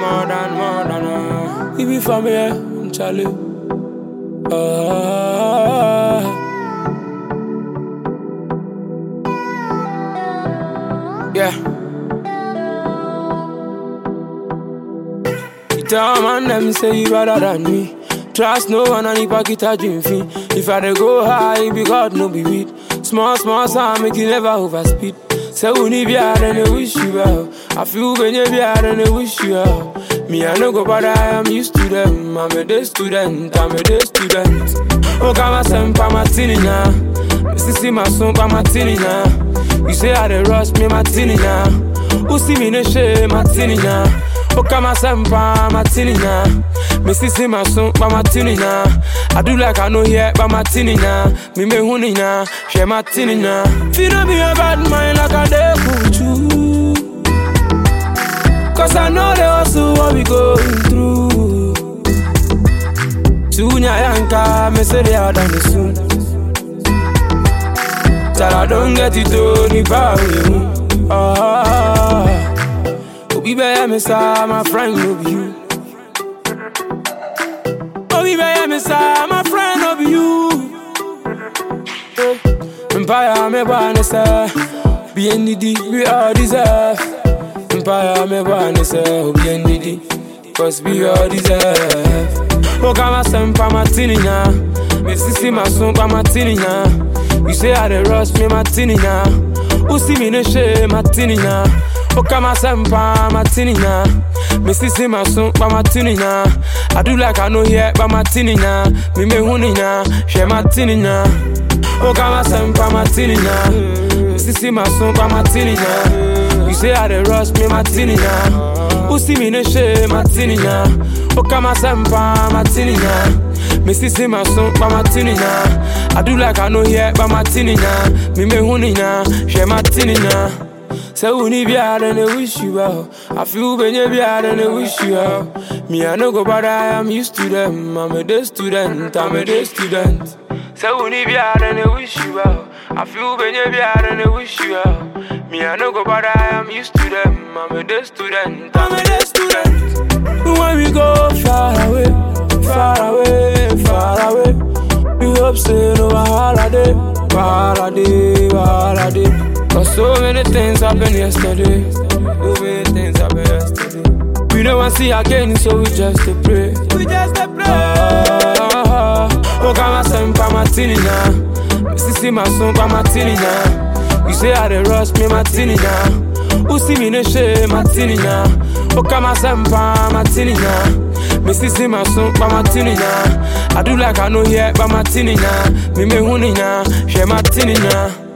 more than, more than. Uh. We be from here, Charlie. Uh, yeah. You tell man them say you better than me. Trust no one and if I get a dream fee. If I dey go high, it be God no be weed. Small, small sound make you never overspeed. Say we need be hard and they wish you well. I feel when you be hard and they wish you well. Me I no go bother, I'm used to them. I'm a day student, I'm a day student. Oh, come my son, pa my tinny now. Missy see my son, pa my tinny now. You say I dey rush me, my tinny now. Who see me no shame, my tinny now. Oh, come my son, pa my tinny now. Missy see my son, pa my tinny now. I do like I know here, but my tinny now. Me me honey now, share my tinny now. Feel no be a bad mind like I dey put you. Cause I know they also what we going through. Tunya yanka, me say they are done it soon. Till I don't get it done, if I will. Ah, Obi be me sa, my friend, no be you. Obi be me sa, my friend, no be you. Eh, Empire me wanna say, be NDD, we all deserve. Empire me wanna say, oh be NDD, cause we all deserve. Oh, come my son, pa my tinny now. Me see my son, pa my tinny now. You say I dey rush me, my tinny now. Who see me no shame, my tinny now. Oh, come my son, pa my tinny now. Me see my son, pa my tinny now. I do like I know here, but my tinny now. Me me honey now, share my tinny now. Oh, come my son, pa my tinny now. Me see my son, pa my tinny now. You say I dey rush me, my tinny now. Who see me no shame, my tinny now. Oh, come my son, pa my tinny now. Me see see my son, pa my tinny now. I do like I know here, but my tinny now. Me me honey now, share my tinny now. Say we need be hard and they wish you well. I feel when you be hard and they wish you well. Me I no go bother, I'm used to them. I'm a day student, I'm a day student. Say we need be hard and they wish you well. I feel when you be hard and they wish you well. Me I no go bother, I'm used to them. I'm a day student, I'm a day student. When we go far away, far away, far away. We hope say no holiday, holiday, holiday. Cause so many things happened yesterday. So many things happened yesterday. We don't want to see again, so we just to pray. We just to pray. Ah, oh, come my son, pa my tinny now. Me see see my son, pa my tinny now. You say I dey rush me, my tinny now. Who see me no shame, my tinny now. Oh, come my son, pa my tinny now. Me see see my son, pa my tinny now. I do like I know here, but my tinny now. Me me honey now, share my tinny now.